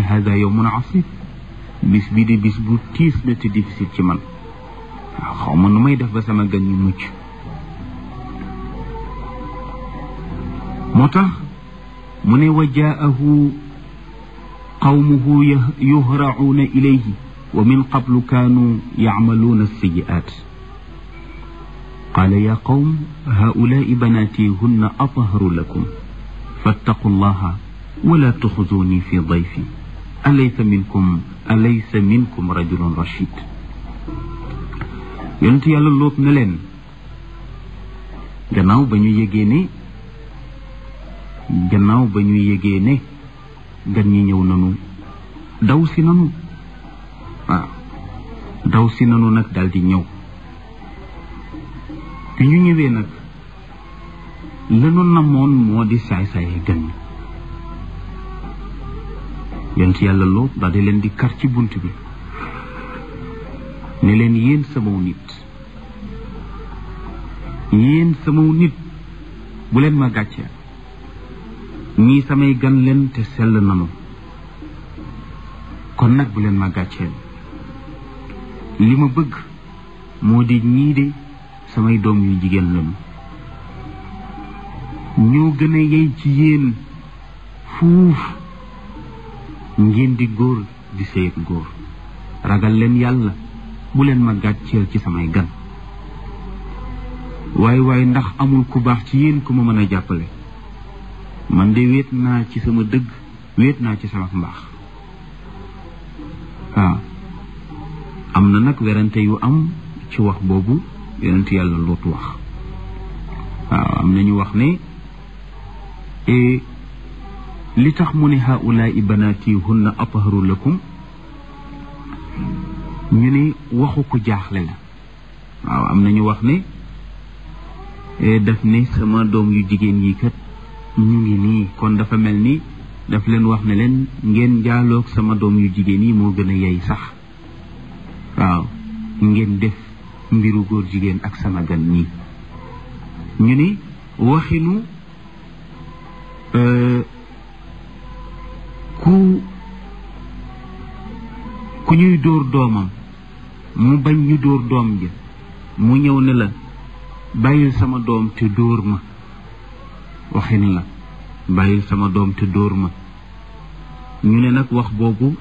hada yowmun asib bis bi di bis bu tiis la te difficile ci man waaw xaw ma nu may def ba sama gan ñu mucc moo tax mu ne wa jaahu qawmuhu yuhracuuna ilayhi wa min qablu kaanu yacmaluuna alsiyi'aat qaala yaa qawm haa'ulaa'i banaatii hunna atharu lakum fattaqu llaha wala tuxzuuni fi dayfi alaysa minkum alaysa minkum rajulun rashid yonent yàlla lóot na leen gannaaw ba ñu yégee ne gannaaw ba ñu yégee ne gan ñi ñëw nanu daw si nanu waaw daw si nanu nag daal di ñëw bi ñu ñëwee nag lanu namoon moo di saay-saaye gan ñi yonent yàlla loo daal di leen di kar ci bunt bi ne leen yéen samaw nit yéen samaw nit bu leen ma gàccee ñii samay gan leen te sell nanu kon nag bu leen ma gàcceel li ma bëgg moo di ñii de samay doom yu jigéen lañu ñoo gën a yey ci yéen fuuf ngeen di góor di sëyat góor ragal leen yàlla bu leen ma gàcceel ci samay gan waaye waaye ndax amul ku baax ci yéen ku ma mën a jàppale man de wéet naa ci sama dëgg wéet naa ci sama mbaax waaw am na nag werante yu am ci wax boobu yonent yàlla lootu wax waaw am nañu wax ne li tax mu ne haulaai banaati hunna atharu lakum ñu ne waxu ko jaaxle la waaw am nañu wax ne daf ne sama doom yu jigéen yi kat ñu ngi nii kon dafa mel ni daf leen wax ne leen ngeen jaaloog sama doom yu jigéen yi moo gën a yey sax waaw ngeen def mbiru góor jigéen ak sama gan ñi ñu ni waxinu ku ku ñuy dóor doomam mu bañ ñu dóor doom ja mu ñëw ne la bàyyil sama doom te dóor ma waxin la bàyyil sama doom te dóor ma ñu ne nag wax boobu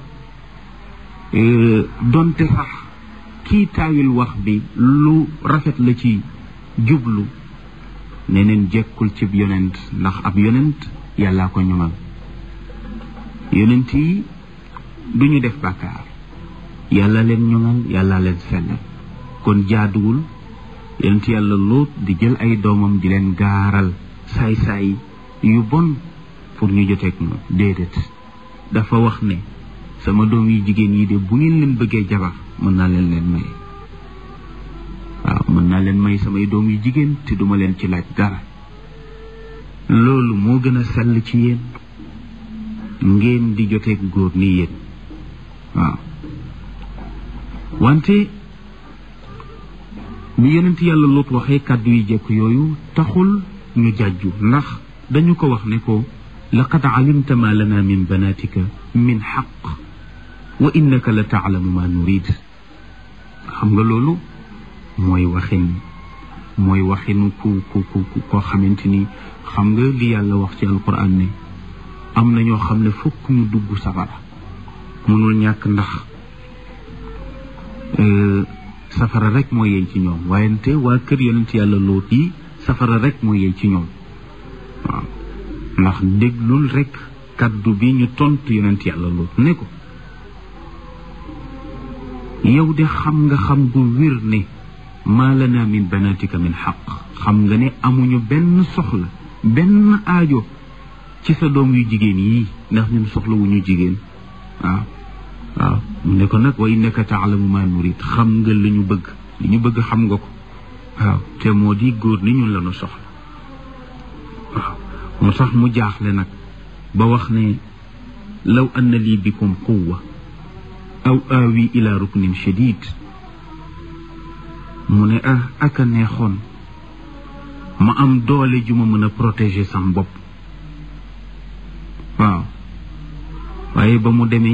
donte sax kii taawil wax bi lu rafet la ci jublu neneen jekkul cib yonent ndax ab yonent yàllaa ko ñoŋal yonent yi du ñu def bàkkaar yàlla leen ñoŋal yàlla leen sellal kon jaaduwul yonent yàlla lóot di jël ay doomam di leen gaaral saay-saay yu bon pour ñu joteeg moom déedéet dafa wax ne sama doom yi jigéen yi de bu ngeen leen bëggee jabar mën naa leen leen may waaw mën naa leen may samay doom yu jigéen te duma leen ci laaj dara loolu moo gën a sell ci yéen ngeen di joteeg góor ni yéen waaw wante bi yonent yàlla Luut waxee kàddu yi jekk yooyu taxul ñu jàjju ndax dañu ko wax ne ko laqad alimta ma lana min banatika min xaq wa innaka la taalamu ma nurid xam nga loolu mooy waxin mooy waxinu ku ku ku koo xamante ni xam nga li yàlla wax ci alquran ne am na ñoo xam ne fokk ñu dugg safara mënul ñàkk ndax safara rek moo yey ci ñoom waayante waa kër yonent yàlla loot yi safara rek moo yey ci ñoom waaw ndax déglul rek kaddu bi ñu tontu yonent yàlla loot ne ko yow de xam nga xam gu wér ne maa lana min banatika min xaq xam nga ne amuñu benn soxla benn aajo ci sa doom yu jigéen yii ndax ñun soxla wu ñu jigéen waaw waaw mu ne ko nag wa innaka taalamu ma nurid xam nga li ñu bëgg li ñu bëgg xam nga ko waaw te moo di góor ni ñun la ñu soxla waaw moo tax mu jaaxle nag ba wax ne law anna lii bikum quwwa aw aawi ila ruknin shadid mu ne ah aka neexoon ma am doole ju ma mën a protéger sam bopp waaw waaye ba mu demee